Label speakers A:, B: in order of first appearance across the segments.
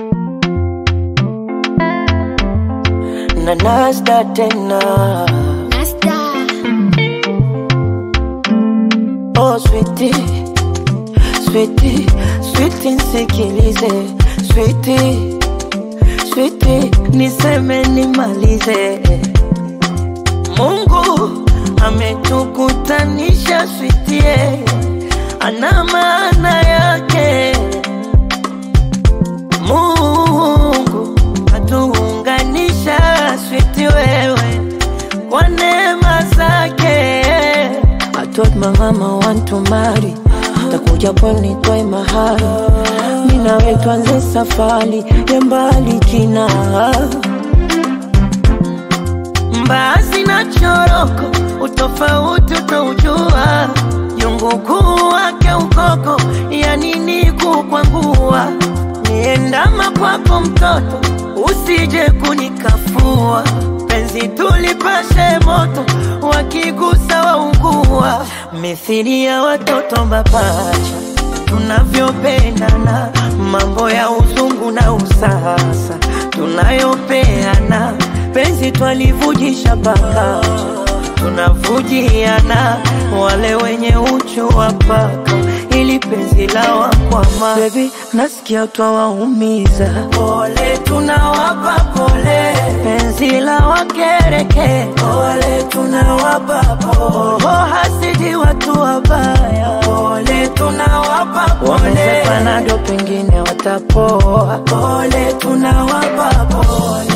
A: na nasta tena
B: Nasta.
A: oh sweetie sweetie sweetie nsikilize sweetie sweetie niseme nimalize Mungu ametukutanisha sweetie ana maana yake Mungu atuunganisha switi wewe kwa neema zake. I told my mama want to marry, takuja pwani toe mahali, mi nawe tuanze safari ya mbali kina mbaazi na choroko, utofauti utaujua, jungu kuu wake ukoko, ya nini kukwangua, niendama kwako mtoto, usije kunikafua, penzi tulipashe moto, wakigusa waungua, mithili ya watoto mapacha tunavyopendana, mambo ya uzungu na usasa tunayopeana, penzi twalivujisha pakacha, tunavujiana, wale wenye uchu wa paka, ili penzi la wakwama. Baby, nasikia twawaumiza, pole tunawapa pole, penzi la wakereke, pole tunawapa pole, oh, hasidi watu wabaya, pole tunawapa pole, wameze panado pengine watapoa, pole tunawapa pole.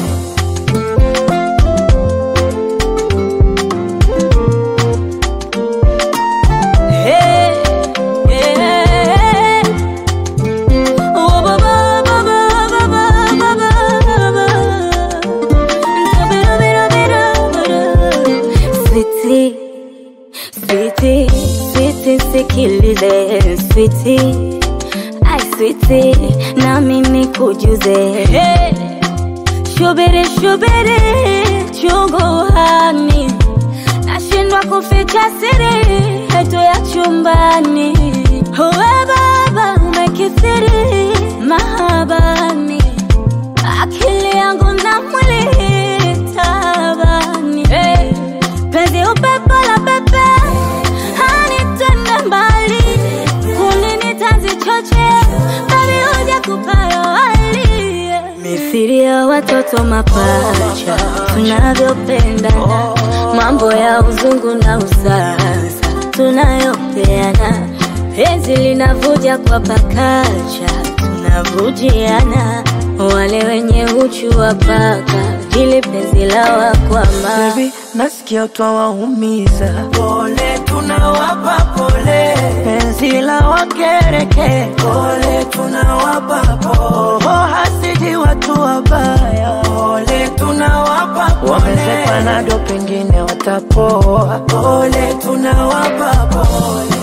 B: Hey, yeah. Oh, ba, ba, ba, ba, ba, ba, ba, ba, ba. Bida, bida, bida, bida. Sweetie, sweetie, sweetie, sikilize sweetie, ai sweetie, na mimi kujuze hey. Shubiri, shubiri, chungu hani nashindwa kuficha siri yetu ya chumbani. Uwe baba umekithiri mahabani, akili yangu na mwili tabani. Hey, penzi upepo la pepe hanitende mbali, kulini tanzi choche bali huja kupayo wali mithili ya watoto mapacha tunavyopendana, mambo ya uzungu na usasa tunayopeana, penzi linavuja kwa pakacha, tunavujiana, wale wenye uchu wa paka, ili penzi la wakwama
A: Baby, nasikia twawaumiza, pole tunawapa pole, penzi la wakereke, pole tunawapa pole, oh, hasidi watu wabaya, pole tunawapa pole, wameze panado pengine watapoa, pole tunawapa pole.